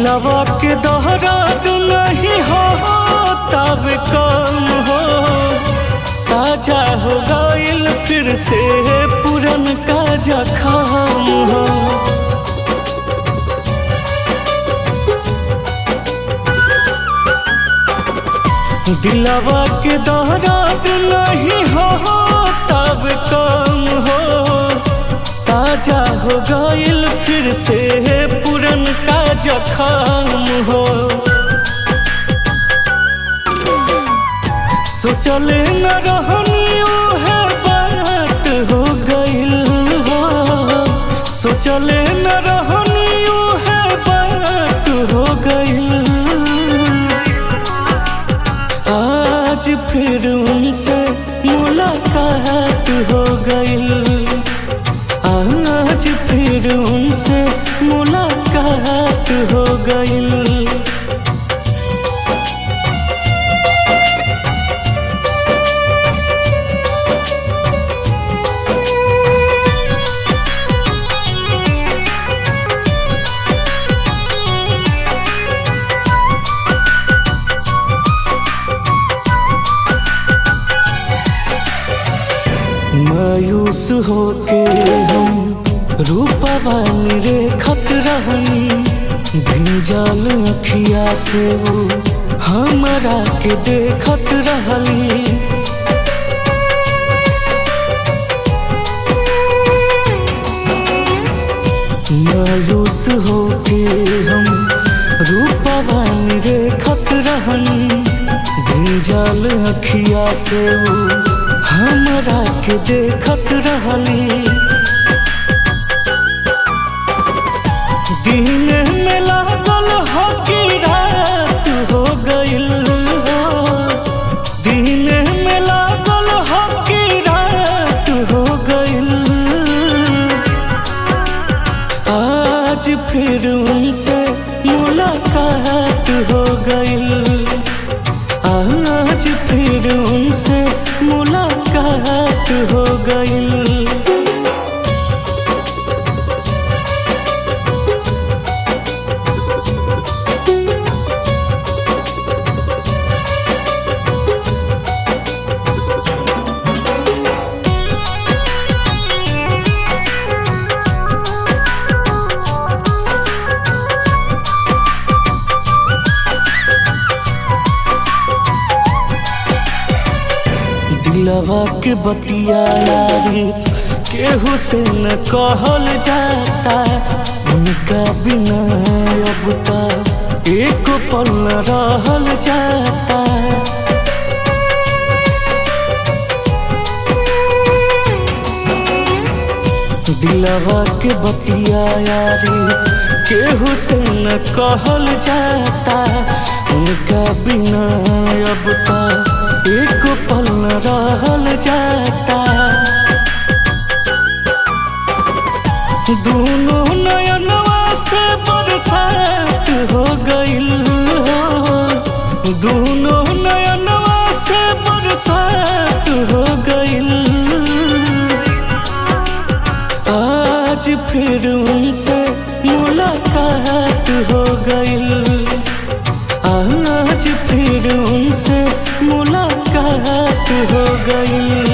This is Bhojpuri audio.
दिलवा के दोहरात नहीं हो तब कम हो ताजा हो गइल फिर से पुरन का जखम हो दिलवा के दोहरात नहीं हो तब कम हो ताजा हो गइल फिर से पुरन का जखम हो सोचल न रहनी है बात हो गइल हो सोचल न रहनी है बात हो गइल आज फिर उनसे मुलाकात हो गइल आज फिर उनसे मुलाकात हो गइल मायूस होके हम रूपवा रे खत रहनी भिंजल अखिया से वो हमरा के देखत रहली मायूस होके हम रूपवा रे खत रहनी भिंजल अखिया से वो हमरा के देखत रहली दिन में लागल हो कि रात हो गइल हो दिन में लागल हो कि रात हो गइल आज फिर उनसे मुलाकात हो गइल आज फिर उनसे मुलाकात हो गइल दिलवा के बतिया यारी केहू से न कहल जाता उनका बिना अब तक एक पल न रहल जाता दिलवा के बतिया यारी केहू से न कहल जाता उनका बिना अब तक एक पल न रहल जाता दोनों नयनवा से बरसात हो गइल हो दोनों नयनवा से बरसात हो गइल आज फिर उनसे मुलाकात हो गइल आज फिर उनसे मुलाकात हो गई